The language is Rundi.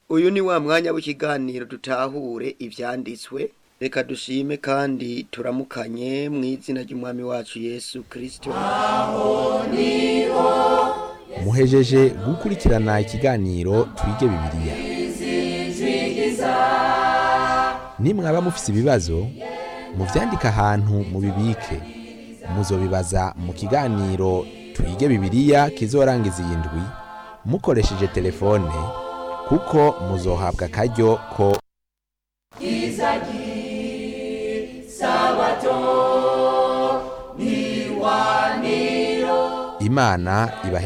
uyu ni wa mwanya w'ikiganiro dutahure ivyanditswe reka dushime kandi turamukanye mu izina ry'umwami wacu yesu kirisito muhejeje gukurikirana ikiganiro twige bibiliya nimwaba mufise ibibazo muvyandike ahantu mubibike muzobibaza mu kiganiro twige bibiliya kizorangiza iyi ndwi mukoresheje telefone kuko muzohabwa akaryo ko imana ibahe